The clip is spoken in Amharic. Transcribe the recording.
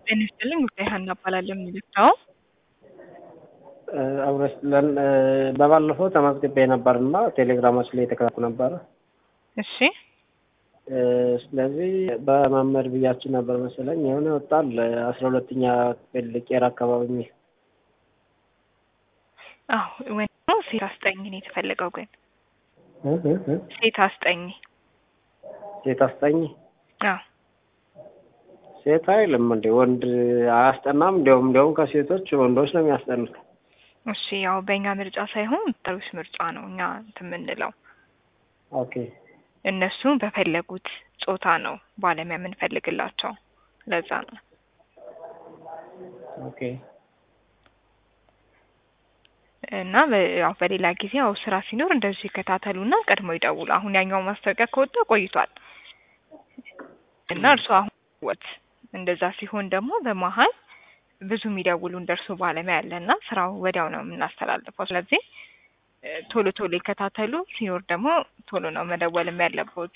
ጤና ይስጥልኝ ጉዳይ ሀና እባላለሁ የሚልታው አብረስለን በባለፈው ተመዝግቤ ነበር እና ቴሌግራማችን ላይ የተከታተሉ ነበረ። እሺ ስለዚህ በመምህር ብያችን ነበር መሰለኝ የሆነ ወጣል አስራ ሁለተኛ ክፍል ቄራ አካባቢ የሚል አዎ ወይ ሴት አስጠኝ ነው የተፈለገው ግን ሴት አስጠኝ ሴት አስጠኝ አዎ ሴት አይልም እንዴ ወንድ አያስጠናም? እንዲያውም እንዲያውም ከሴቶች ወንዶች ነው የሚያስጠኑት። እሺ ያው በእኛ ምርጫ ሳይሆን ጠሩስ ምርጫ ነው እኛ እንትን የምንለው ኦኬ እነሱ በፈለጉት ጾታ ነው ባለሙያ የምንፈልግላቸው ለዛ ነው ኦኬ እና በ- ያው በሌላ ጊዜ ያው ስራ ሲኖር እንደዚሁ ይከታተሉና ቀድሞ ይደውሉ። አሁን ያኛው ማስታወቂያ ከወጣ ቆይቷል እና እርሱ አሁን ወት እንደዛ ሲሆን ደግሞ በመሀል ብዙ የሚደውሉ እንደርሱ ባለሙያ ያለና ስራው ወዲያው ነው የምናስተላልፈው። ስለዚህ እ ቶሎ ቶሎ ይከታተሉ። ሲኖር ደግሞ ቶሎ ነው መደወልም ያለበት።